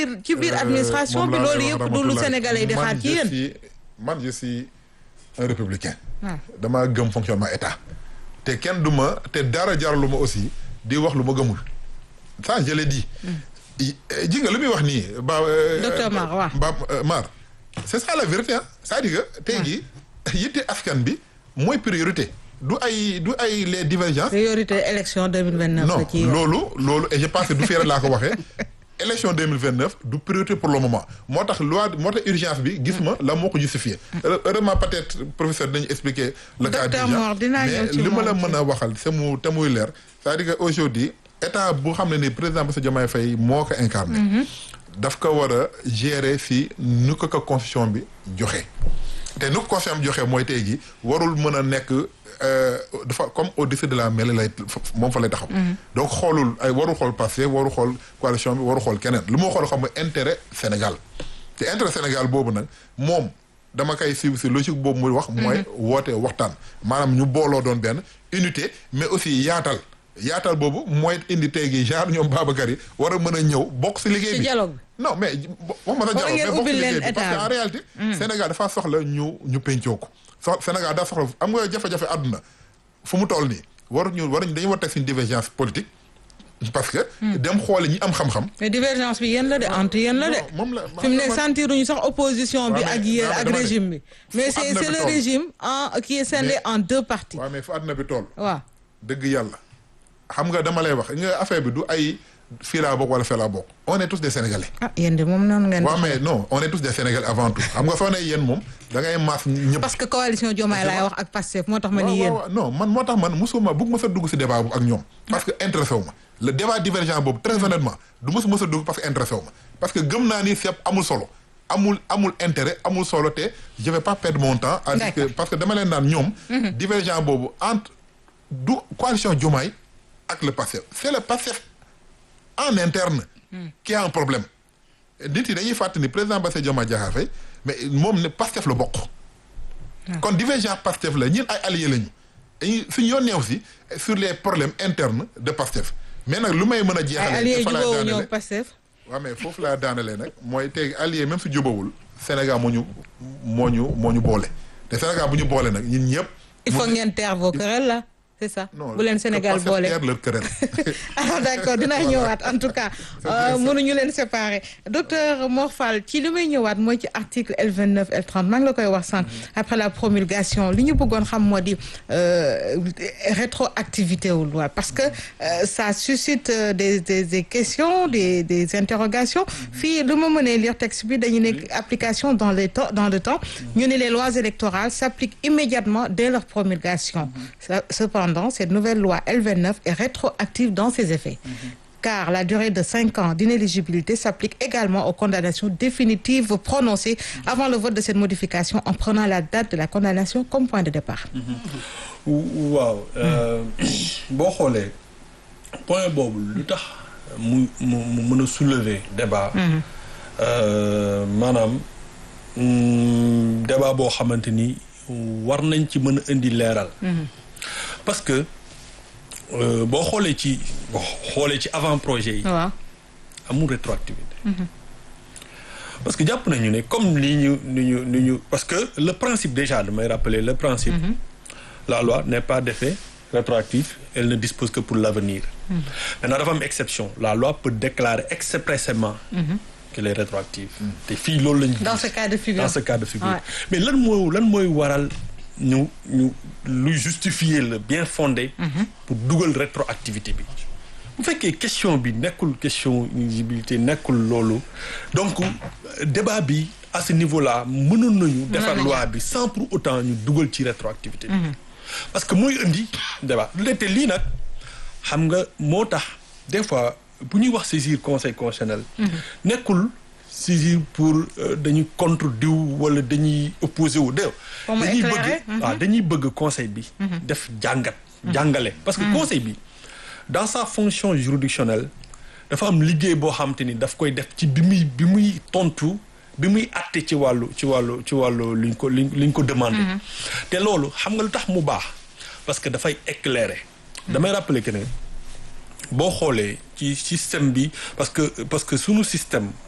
biir ci biir administration bi loolu yëpp du lu sénégalais yi di xaar ci yéen man je suis un républicain waaw dama gëm fonctionnement état te kenn du ma te dara jaralu ma aussi di wax lu ma gëmul ça je l'ai dit ji nga lu muy wax nii ba Docteur Mar waaw ba Mar c'est ça la vérité ah c'est-à-dire que tey jii yitte askan bi mooy priorité du ay du ay les divergences priorité élection 2029 non la ci loolu loolu et je pense que du fii rek laa ko waxee élection 2029 du priorité pour le moment moo tax loi moo tax urgence bi gis ma la moo ko justifié heureusement peut-être professeur dañu expliquer le cas Docteur d'urgence Mor, dinaa mais ñëw ci li ma la moom mën a waxal te mu te muy leer c'est-à-dire que aujourd'hui état bu xam ne ni président Bassirou Diomaye Faye moo ko incarné daf ko war a gérer si nu ko ko constitution bi joxe te nu ko constitution bi joxe mooy tey jii warul mën a nekk euh, dafa comme au-dessus de la mêlée lay moom fa lay taxaw donc xoolul ay warul xool passé warul xool coalition bi warul xool keneen lu moo xool xam nga intérêt Sénégal te intérêt Sénégal boobu nag moom dama koy suivre si logique boobu muy wax mooy woote waxtaan maanaam ñu booloo doon benn unité mais aussi yaatal yaatal boobu mooy indi tey gi genre ñoom Babacar yi war a mën a ñëw bokk si liggéey ci bi dialogue bi non mais wax ma sa War dialogue ngeen mais bokk ubbil si leen liggéey bi parce que état en bi. réalité Sénégal dafa soxla ñu ñu pencoo ko so Sénégal daa soxla am nga jafe-jafe àdduna fu mu toll nii waruñu waruñu dañu war a teg suñu divergence politique parce que dem xoole ñi am xam-xam mais divergence bi yéen la de entre yéen la de Non, moom la fi mu ne man- sentiruñu sax opposition bi Ouais, mais- ak yéen non, mais ak dama ne- régime bi mais fu c'est àdduna c'est bi le toll. régime en qui est scindé en deux parties waaw mais fu àdduna bi toll waaw dëgg yàlla xam nga dama lay wax nga affaire bi du ay fii laa bokk wala fee laa bokk on est tous des sénégalais ah yéen de moom noonu ngeen waaw mais non on est tous des sénégalais avant tout xam nga soo ne yéen moom da ngay maas ñëpp parce que coalition Diomaye laay wax ak Pastef moo tax ma ni waaw yéen waaw non man moo tax man musuma bëgg ma sa dugg si débat boobu ak ñoom parce que intéressé wu ma le débat divergent boobu très honnêtement du ma si mës a dugg parce que intéressé wu ma parce que gëm naa ni sepp amul solo amul amul intérêt amul solo te je vais pas perdre mon temps à dire que D'accord. parce que dama leen naan ñoom divergent boobu entre du coalition Diomaye ak le Pastef c'est le Pastef en interne qui a un problème nit yi dañuy fàttali ni président Bassirou Diomaye Diakhar Faye mais moom ne Pastef la bokk kon divergent Pastef la ñun ay alliés lañu dañuy suñu yoon neew si sur les problèmes internes de Pastef mais nag lu may mën a ay jeexale alliés fa laay jubóowu daanele ñëw Pastef waaw mais foofu laa daanale nag mooy tey allié même su jubawul Sénégal moo ñu moo ñu moo ñu boole te Sénégal bu ñu boole nag ñun ñëpp il faut ngeen taire vos querelles là c'est ça non bu leen Sénégal Pastef boole taire leur querelle ah d'accord dinaa ñëwaat en tout cas euh, mënuñu leen séparer docteur Mor Fall ci li may ñëwaat mooy ci article L29 L30 maa ngi la koy wax sànq après la promulgation li ñu bëggoon xam moo di euh, rétroactivité wu loi parce que euh, ça suscite euh, des, des des questions des des interrogations fii lu ma mënee lire texte bi dañu nekk application dans les temps dans le temps ñu ne les lois électorales s'appliquent immédiatement dès leur promulgation Ça- cependant cette nouvelle loi L29 est rétroactive dans ses effets car la durée de cinq ans d'inéligibilité s'applique également aux condamnations définitives prononcées avant le vote de cette modification en prenant la date de la condamnation comme point de départ. waaw boo xoolee point boobu lu tax mu mu mu mën a soulever débat euh, maanaam mm, débat boo xamante ni war nañ ci mën a indi leeral parce que euh, boo xoolee ci boo xoolee ci avant projet yi waaw amul rétroactivité parce que jàpp nañu ne comme li ñu ni ñu ni ñu parce que le principe déjà damay rappeler le principe la loi n'est pas d'effet rétroactif elle ne dispose que pour l'avenir maintenant dafa am exception la loi peut déclarer expressément qu'elle est rétroactive te fii loolu lañu dans ce cas de figure. dans ce cas de figure Ouais. mais lan mooy lan mooy waral ñu ñu luy justifier le bien fondé pour dugal rétroactivité bi bu fekkee question bi nekkul question éligibilité nekkul loolu donc euh, débat bi à ce niveau là mënoon nañu defar loi bi sans pour autant ñu dugal ci rétroactivité bi parce que muy indi débat te lii nag xam nga moo tax des fois bu ñuy wax saisir conseil constitutionnel nekkul saisir pour euh, dañuy contre diw wala dañuy opposé wu déw Pour mu dañuy éclairer, bëgg waaw dañuy bëgg conseil bi def jàngat jàngale parce que conseil bi dans sa fonction juridictionnelle dafa am liggéey boo xam te ni daf koy def ci bi muy bi muy tontu bi muy àtte ci wàllu ci wàllu ci wàllu liñ ko liñ liñ ko demandé te loolu xam nga lu tax mu baax parce que dafay éclairer damay rappeler que ne boo xoolee ci système bi parce que parce que sunu système